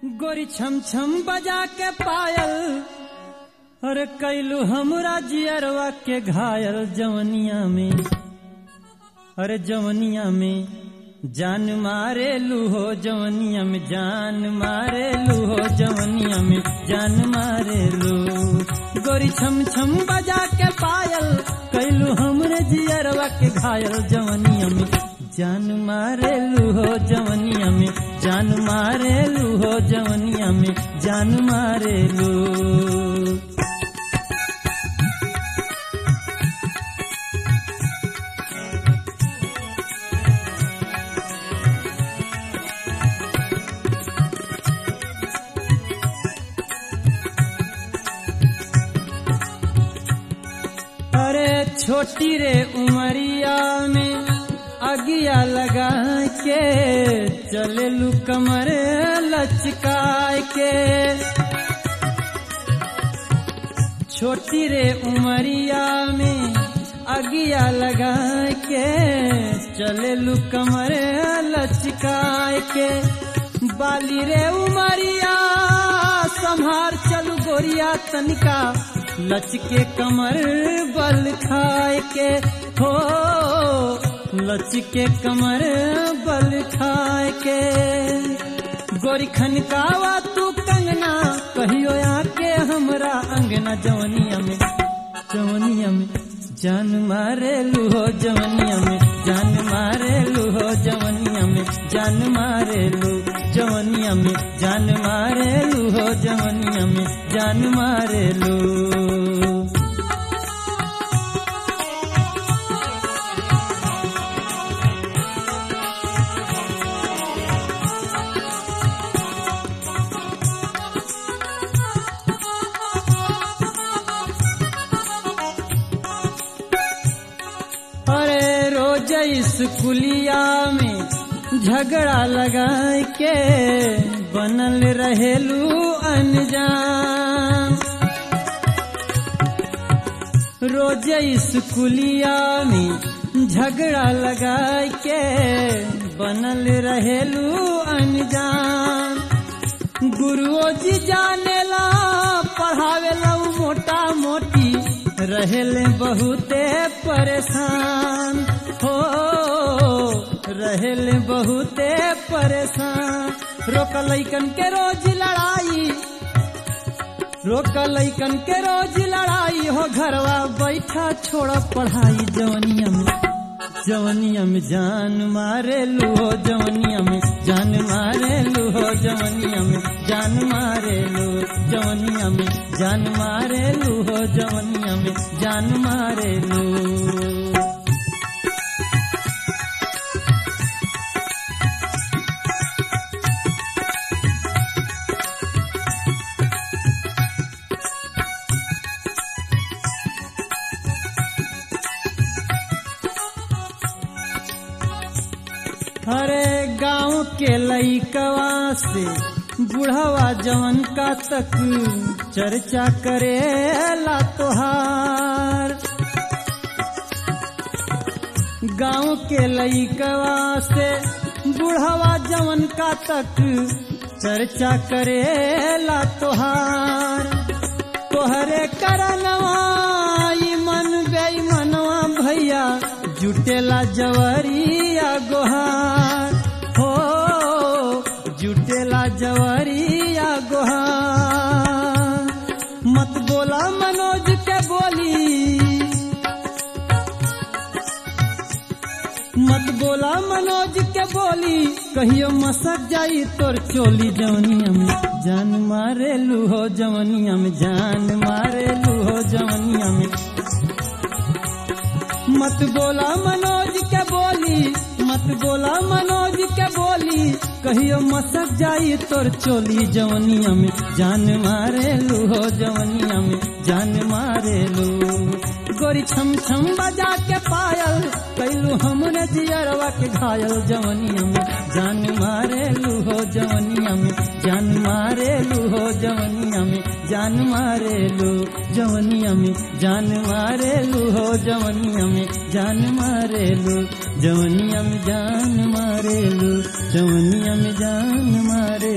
गोरी छम छम बजा के पायल अरे कैलू हमरा जियरवा के घायल जवनिया में अरे जवनिया में जान मारे लूहो जवनिया में जान मारे लूहो जवनिया में जान मारे लू गोरी छम छम बजा के पायल कैलू हमरे जियरवा के घायल जवनिया में जान मारे लूहो जवनिया में जान मारे लूहो जवनिया में जान मारे लू अरे छोटी रे उमरिया में अगिया लगा के चले लू कमर लचकाय के छोटी रे उमरिया में अगिया लगा के चले लू कमर लचकाय के बाली रे उमरिया संहार चलू गोरिया तनिका लचके कमर बल खाए के हो लचके कमर बल खाए के गोरी खनकावा तू कंगना कहियो आके हमरा अंगना जवनिया में जवनिया में जान मारे लूहो जवनिया में जान मारे लूहो जवनिया में जान मारे लू जवनिया में जान मारे लूहो जवनिया में जान मारे लू अरे रोज स्कूलिया में झगड़ा लगा के बनल रहेलू अनजान रोज स्कूलिया में झगड़ा लगा के बनल रहेलू अनजान गुरुओ जी जानेला पढ़ावेला मोटा मोटी रहेले बहुते परेशान हो रहेले बहुते परेशान रोक लैकन के रोज लड़ाई रोक लैकन के रोज लड़ाई हो घरवा बैठा छोड़ पढ़ाई जवनिया में जवनिया में जान मारे लूहो जवनिया में जान मारे लूहो जवनिया में जान मारे लू जवनिया में जान मारे लूहो जवनिया में जान मारे लू अरे गांव के लईकवा से बुढ़वा जवन का तक चर्चा करे ला तोहार गांव के लईकवा से बुढ़वा जवन का तक चर्चा करे ला तोहार तोहरे करनवा ई मन बेईमनवा भैया जुटेला जवरिया गोहार हो जुटेला जवरिया गोहार मत बोला मनोज के बोली मत बोला मनोज के बोली कहियो मसक जाई तोर चोली जवनिया में जान मारे लूहो जवनिया में जान मारे लूहो जवनिया में मत बोला मनोज के बोली मत बोला मनोज के बोली कहियो मसक जाई तोर चोली जवनिया में जान मारे लूहो जवनिया में जान मारे लू गोरी छम छम बजा के पायल कैलू हमरे जियरवा के घायल जवनिया में जान मारे लूहो जवनिया में जान मारे लूहो जवनिया में जान मारे लू जवनिया में जान मारे लूहो जवनिया में जान मारे लू जवनिया में जान मारे लू जवनिया में जान मारे